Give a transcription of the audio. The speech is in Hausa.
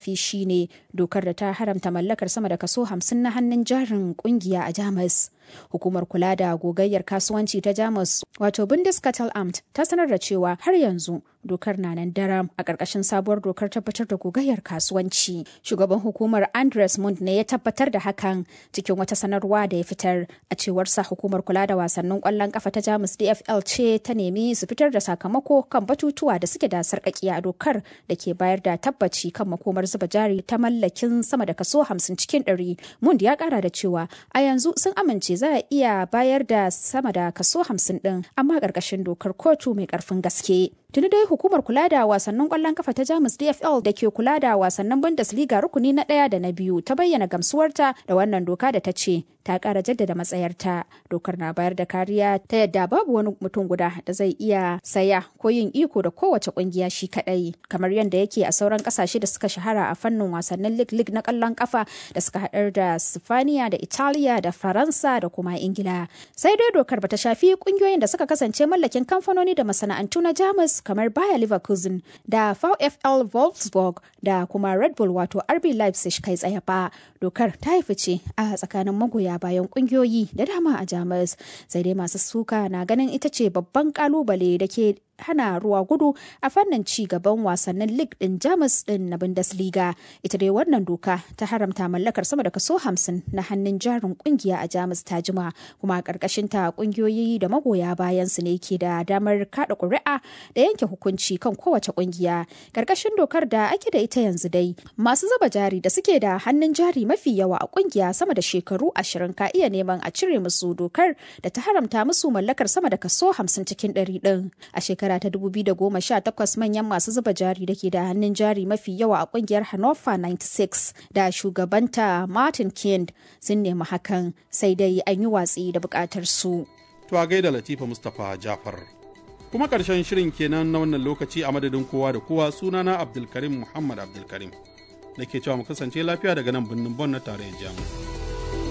ƙarfi shine dokar da ta haramta mallakar sama da kaso 50 na hannun jarin kungiya a Jamus. Hukumar kula da gogayyar kasuwanci ta Jamus wato Bundeskartellamt ta sanar da cewa har yanzu dokar na nan daram a ƙarƙashin sabuwar dokar tabbatar da gogayyar kasuwanci. Shugaban hukumar Andres Mund ne ya tabbatar da hakan cikin wata sanarwa da ya fitar a cewar sa hukumar kula da wasannin ƙwallon ƙafa ta Jamus DFL ce ta nemi su fitar da sakamako kan batutuwa da suke da sarƙaƙiya a dokar da ke bayar da tabbaci kan makomar zuba jari ta mallakin sama da kaso 50 cikin 100. Mund ya ƙara da cewa a yanzu sun amince za a iya bayar da sama da kaso 50 ɗin amma ƙarƙashin dokar kotu mai ƙarfin gaske. Tuni dai hukumar kula da wasannin kwallon kafa ta Jamus DFL da ke kula da wasannin Bundesliga rukuni na ɗaya da na biyu ta bayyana gamsuwarta da wannan doka da ta ce ta ƙara jaddada matsayarta. Dokar na bayar da kariya ta yadda babu wani mutum guda da zai iya saya ko yin iko da kowace ƙungiya shi kaɗai kamar yadda yake a sauran ƙasashe da suka shahara a fannin wasannin League League na ƙwallon kafa da suka haɗar da Sifaniya da Italiya da Faransa da kuma Ingila. Sai dai dokar bata shafi ƙungiyoyin da suka kasance mallakin kamfanoni da masana'antu na Jamus kamar Bayer Leverkusen da VfL Wolfsburg da kuma Red Bull wato RB Leipzig kai tsaye ba. Dokar ta yi fice a tsakanin magoya bayan kungiyoyi da dama a Jamus. Sai dai masu suka na ganin ita ce babban kalubale da ke hana ruwa gudu a fannin ci gaban wasannin league din jamus din na bundesliga ita dai wannan doka ta haramta mallakar sama da kaso 50 na hannun jarin kungiya a jamus ta jima kuma a karkashin ta kungiyoyi da magoya bayan su ne ke da damar kada kuri'a da yanke hukunci kan kowace kungiya karkashin dokar da ake da ita yanzu dai masu zuba jari da suke da hannun jari mafi yawa a kungiya sama da shekaru 20 ka iya neman a cire musu dokar da ta haramta musu mallakar sama da kaso 50 cikin 100 din a shekara shekara ta 2018 manyan masu zuba jari da ke da hannun jari mafi yawa a kungiyar Hannover 96 da shugabanta Martin Kind sun nemi hakan sai dai an yi watsi da bukatar su. To a gaida Latifa Mustapha Jafar. Kuma ƙarshen shirin kenan na wannan lokaci a madadin kowa da kowa sunana Abdulkarim Muhammad Abdulkarim. Da ke cewa mu kasance lafiya daga nan birnin Bon na tarayyar Jamus.